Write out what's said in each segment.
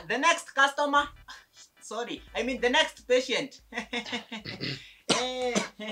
the next customer sorry i mean the next patient Eh,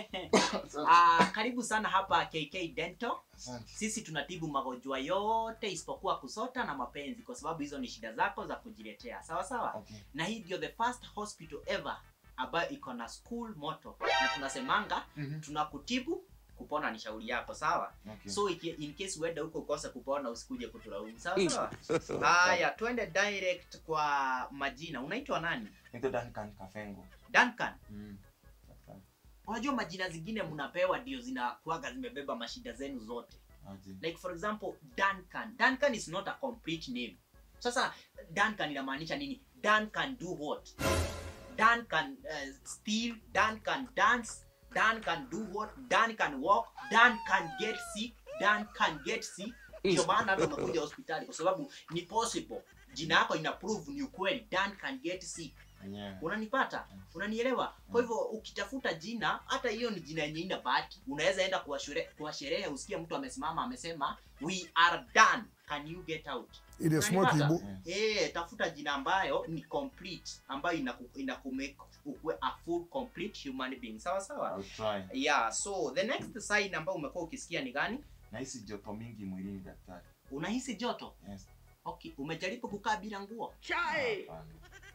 ah, karibu sana hapa kk dental Asante. sisi tunatibu magonjwa yote isipokuwa kusota na mapenzi kwa sababu hizo ni shida zako za kujiletea sawa sawa Okay. na hii ndio the first hospital ever ambayo iko na school motto na tunasemanga Mhm. tunakutibu kupona ni shauri yako sawa Okay. so iki- in case uende huko ukose kupona usikuje kutulaumu sawa sawa haya twende direct kwa majina unaitwa nani Naitwa Duncan Kafengo. duncan Mm. Daktari. unajua majina zingine mnapewa ndio zinakuaga zimebeba mashida zenu zote Aje. like for example duncan duncan is not a complete name sasa duncan inamaanisha nini dan can do what dan can uh, steal dan can dance dan can do what dan can walk dan can get sick dan can get sick ndio maana hata umekuja hospitali kwa sababu ni possible jina yako ina prove ni ukweli dan can get sick Mwenyewe. unanipata unanielewa kwa hivyo ukitafuta jina hata hiyo ni jina yenye ina bahati unaweza enda kwa shure- kwa sherehe usikie mtu amesimama amesema we are done can you get out It is smoky, Unanipata? bu. Yes. Eh, tafuta jina ambayo ni complete ambayo inaku- inakumake ukuwe a full complete human being sawa sawa I'll try. yeah so the next sign ambayo umekuwa ukisikia ni gani Nahisi joto mingi mwilini daktari. unahisi joto Yes. okay umejaribu kukaa bila nguo Hapana.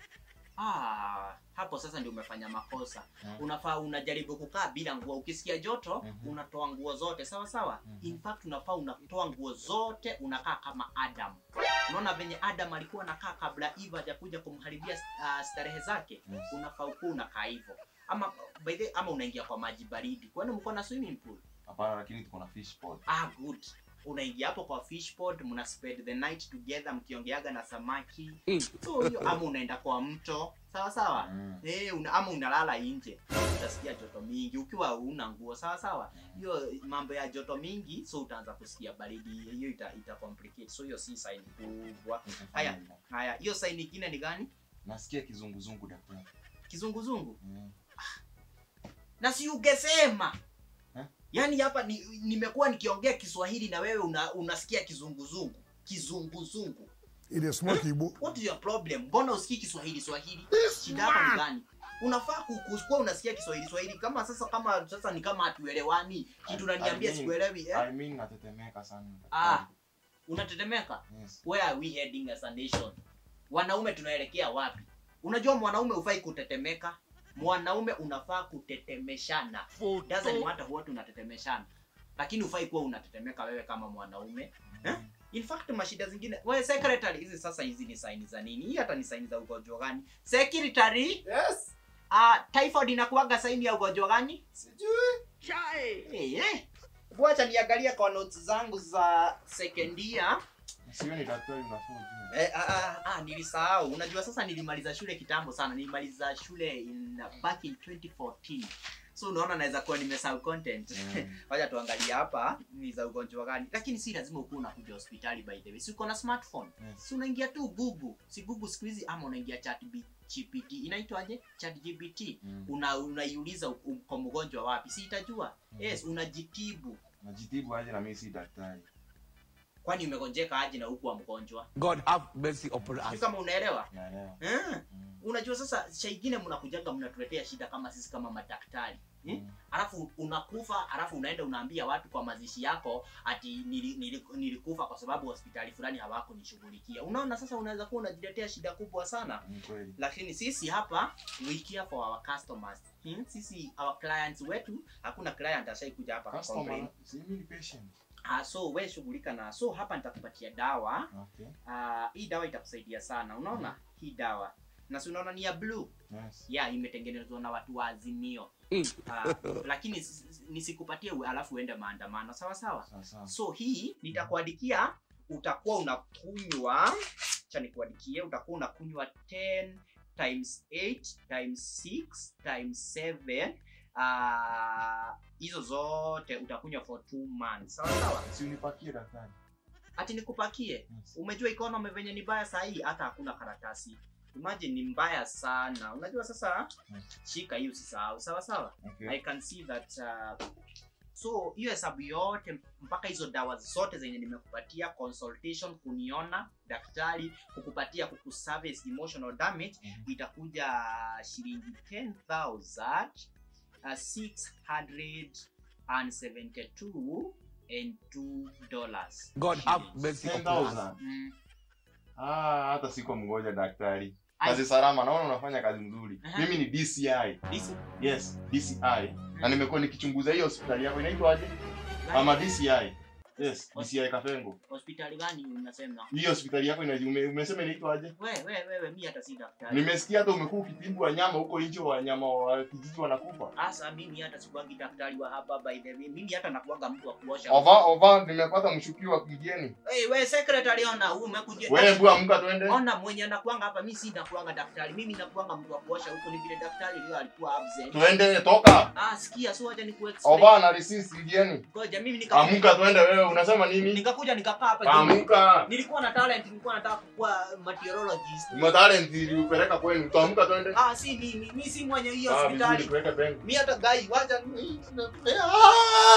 ah, hapo sasa ndio umefanya makosa Mm. unafaa unajaribu kukaa bila nguo ukisikia joto Mhm. unatoa nguo zote sawa sawa Mhm. in fact unafaa unatoa nguo zote unakaa kama adam unaona venye adam alikuwa anakaa kabla eva hajakuja kumharibia uh, starehe zake Yes. unafaa ukuwa unakaa hivyo ama by the, ama unaingia kwa maji baridi kwani mko na swimming pool Hapana, lakini tuko na fish pod. ah good unaingia hapo kwa fish pond mna spend the night together mkiongeaga na samaki so hiyo ama unaenda kwa mto sawa sawa Mm. Eh, una, ama unalala nje utasikia joto mingi ukiwa una nguo sawa sawa hiyo mambo ya joto mingi so utaanza kusikia baridi hiyo ita, ita complicate so hiyo si sign kubwa Haya. haya hiyo sign nyingine ni gani Nasikia kizunguzungu daktari. kizunguzungu Mm. na si ungesema Eh? yaani hapa ni, nimekuwa nikiongea kiswahili na wewe una, unasikia kizunguzungu kizunguzungu It is smoky, bu. what is your problem mbona usikii kiswahili swahili shida yako ni gani unafaa ku- kuwa unasikia kiswahili swahili kama sasa kama sasa ni kama hatuelewani kitu I- unaniambia I mean- sikuelewi eh? I mean natetemeka sana ah daktari. unatetemeka Yes. where are we heading as a nation wanaume tunaelekea wapi unajua mwanaume hufai kutetemeka mwanaume unafaa kutetemeshana doesn't matter what unatetemeshana lakini hufai kuwa unatetemeka wewe kama mwanaume Eh? in fact mashida zingine wewe secretary hizi sasa hizi ni saini za nini hii hata ni saini za ugonjwa gani secretary Yes. uh, typhoid inakuwaga saini ya ugonjwa gani Sijui. hey, hey. Wacha niangalia kwa notes zangu za second year Sioni daktari unafaa ujue. Eh, ah, ah, ah, nilisahau unajua sasa nilimaliza shule kitambo sana nilimaliza shule in back in 2014 so unaona naweza kuwa nimesahau content Mm. wacha tuangalie hapa ni za ugonjwa gani lakini si lazima ukuwa unakuja hospitali by the way si uko na smartphone Yes. si unaingia tu google si google siku hizi ama unaingia chat gpt inaitwaje chat gpt Mm. una unaiuliza uko uko mgonjwa wapi si itajua yes unajitibu Najitibu aje na mimi si daktari. kwani umegonjeka aje na huku wa mgonjwa God have mercy upon Sijui us. kama unaelewa Naelewa. eh? Mm. unajua sasa shaingine mnakujaga mnatuletea shida kama sisi kama madaktari eh? Mm. alafu unakufa alafu unaenda unaambia watu kwa mazishi yako ati nili, nili, nilikufa kwa sababu hospitali fulani hawakunishughulikia unaona sasa unaweza kuwa unajiletea shida kubwa sana Ni kweli. lakini sisi hapa we care for our customers hmm? sisi our clients wetu hakuna client ashaikuja hapa Customer, kucomplain. si mimi ni patient. Ah, so we shughulika na so hapa nitakupatia dawa Okay. Ah, hii dawa itakusaidia sana unaona hii dawa na si unaona ni ya blue Yes. ya imetengenezwa na watu wa azimio Mm. uh, lakini s- s- nisikupatie u- alafu uende maandamano sawa sawa Sawa sawa. so hii nitakuandikia utakuwa unakunywa cha nikuandikie utakuwa unakunywa 10 times 8 times 6 times 7 Ah, hizo zote utakunywa for 2 months sawa sawa Si unipakie daktari. ati nikupakie Yes. umejua economy venye ni mbaya sahii hata hakuna karatasi imagine ni mbaya sana unajua sasa Mm. shika hii usisahau sawa sawa Okay. i can see that uh, so hiyo hesabu yote mpaka hizo dawa zote zenye nimekupatia consultation kuniona daktari kukupatia kukuservice emotional damage Mhm. itakuja shilingi 10000 uh, 672 and 2 dollars God have mercy upon us. 10,000. mm. Ah, hata siko mgoja daktari. Ai. Kazi salama, naona unafanya kazi nzuri. Aha. Mimi ni DCI. This- Yes, DCI. Na nimekuwa nikichunguza hiyo hospitali yako inaitwaje? Ama DCI. Yes, DCI Kafengo. hospitali gani unasema Hiyo hospitali yako ina ume, umesema inaitwaje? we we wewe mi hata si daktari Nimesikia hata umekuwa ukitibu wanyama huko nje, wanyama wa kijiji wanakufa. hasa mimi hata sikuangi daktari wa hapa by the way mimi hata nakuanga mtu wa kuosha Ova ova, nimepata mshukiwa mgeni. hey, we secretary ona huyu umekuja Wewe bua amka twende. ona mwenye anakuanga hapa mi si nakuanga daktari mimi nakuanga mtu wa kuosha huko ni vile daktari leo alikuwa absent Twende toka. ah sikia so acha nikuexplain Ova na risisi mgeni. ngoja mimi nikakuja Amka twende wewe, unasema nini? nikakuja nikakaa hapa juu. Amka. nilikuwa na talent nilikuwa nataka kuwa meteorologist Matalent iliupeleka kwenu. Tuamka twende. ah si mimi mimi si mwenye hiyo Ah, vizuri hospitali tuweke bengo. mi hata gai wacha Ah!